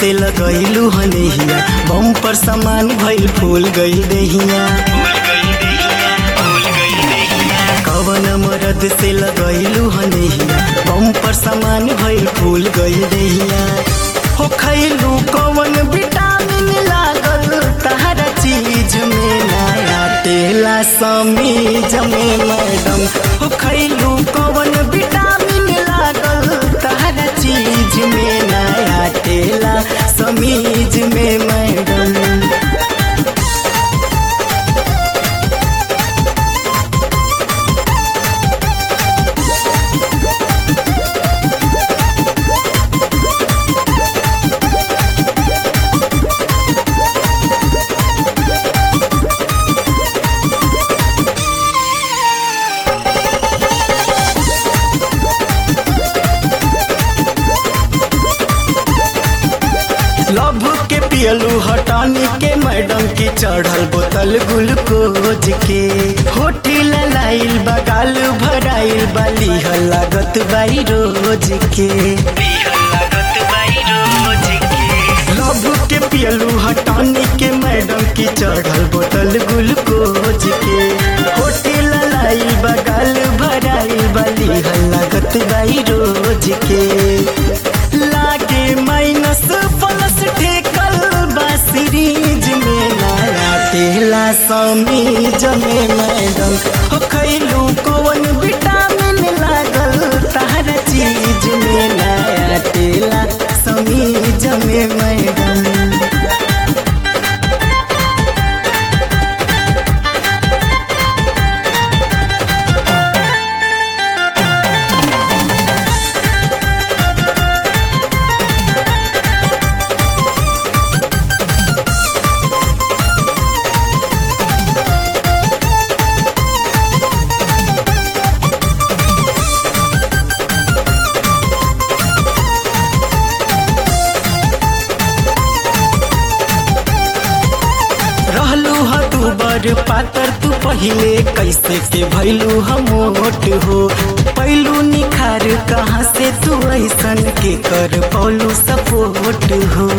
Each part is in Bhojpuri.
से लगैलू हनेहिया बम पर सामान भइल फूल गइल देहिया कवन मरद से लगैलू हनेहिया बम पर सामान भइल फूल गइल देहिया हो खैलू कवन विटामिन लागल तहरा चीज में नया तेला समीज में मैडम हो खैलू कवन विटामिन लागल तहरा चीज में नया तेला समीज में मैडम लभ के पियलू हटानी के मैडम की चढ़ल बोतल ग्लूकोज के होटल लाइल बगाल भराइल बाली लागत बाई रोज के लभ के पियलू हटानी के मैडम की चढ़ल बोतल ग्लूकोज के होटल लाइल बगाल भराइल बाली लागत बाई रोज के लागे माइनस प्लस ठेकल बा सीरीज में नया तेला समीज में मैडम हो खैलू कौन विटामिन लागल तहरा चीज में नया तेला समीज में मैडम रहलू ह तू बड़ पातर तू पहिले कैसे के भैलू हम मोट हो पैलू निखार कहाँ से तू ऐसन के कर पौलू सपोर्ट हो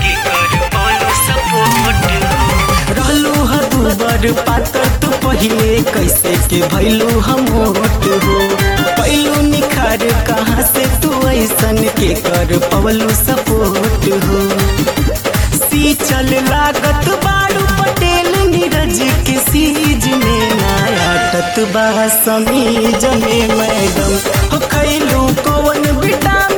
रहलू ह तू बड़ पातर तू पहिले कैसे के भैलू हम मोट हो पैलू निखार कहाँ से तू ऐसन के कर पौलू सपोर्ट हो सी चल लागत बारू पटेल नीरज के सीज में नया ततबा समीज में मैडम हो खैलू कौन विटामिन